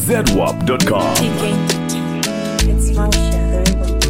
zwarp.com. It's Marsha.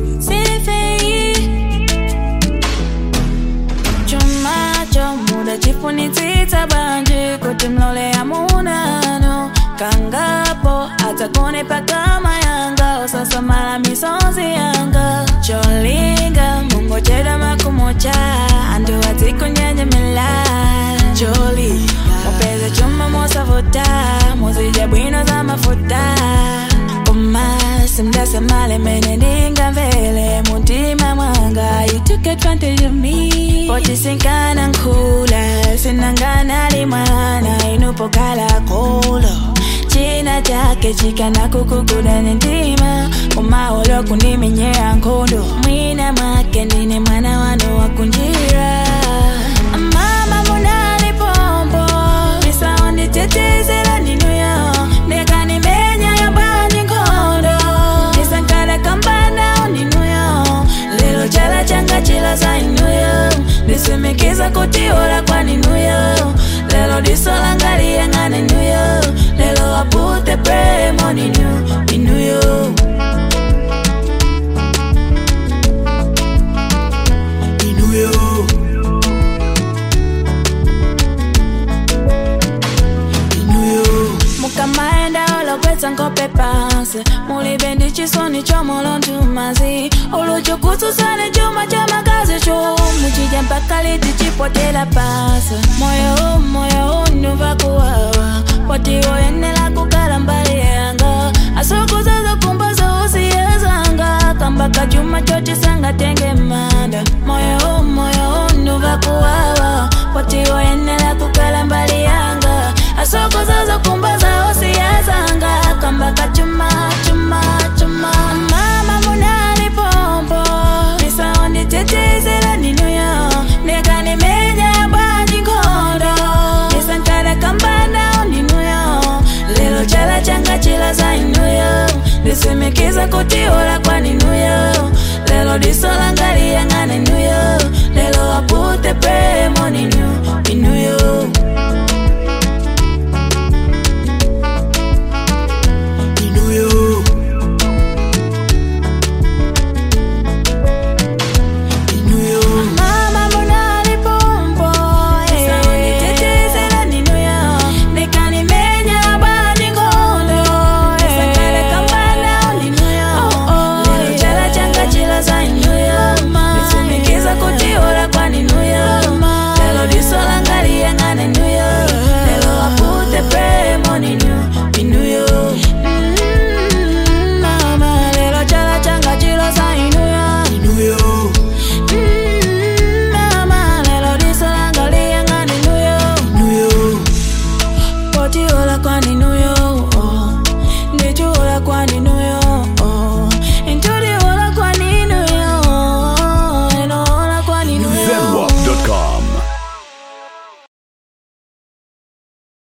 chomacho muda chifunitsitsa banje kuti mlole amunano kangapo atakone pakama yanga usasamala misozi yanga cholinga mungochera makumocha andu atikunyenyemela joli mupeze chuma mosavuta muzija bwino za mafuta koma simdasamale mene ndingamvele muntima mwanga you took advantage of me potisinkana nkhula sinanganali mwana inupokala kolo china chake chikana kukukuda nentima umaolo kuniminyea nkhondo mwina mwake ndine mwana wanu wakunjira mama munali pombo misaonditetezela ndinuyo nekanimenya yabwanyi nkhondo nisankala kambana ndinuyo lelo chala changa chilaza inuyo nisimikiza kutiola kwaninuyo lelo disolangaliyenga ninuyo lelo apute premo ninu inuyo inuyo mukamaenda olokwetsa nkope pansi mulibe ndi chisoni chomolontumazi uluchukutsusani chuma cha makazi chumu chija mpaka liti chipotela pansi moyo moyo unuva kuwawa poti oyenela kukala mbali yanga asukuzaza kumbaza usiyezanga kambaka chuma chotisanga tenge manda moyo moyo unuva kuwawa poti oyenela kukala mbali yanga asokozaza kumbaza osiyazanga kambaka chuma chuma chuma mama munali pompo misaonditetezela ninuyo nekanimenya bwanji nkhondo nisankala kambana ninuyo lelo chala changa chilaza inuyo ndisimikiza kutiola kwa ninuyo lelo disolangaliyenga ninuyo lelo apute premo ninu inuyo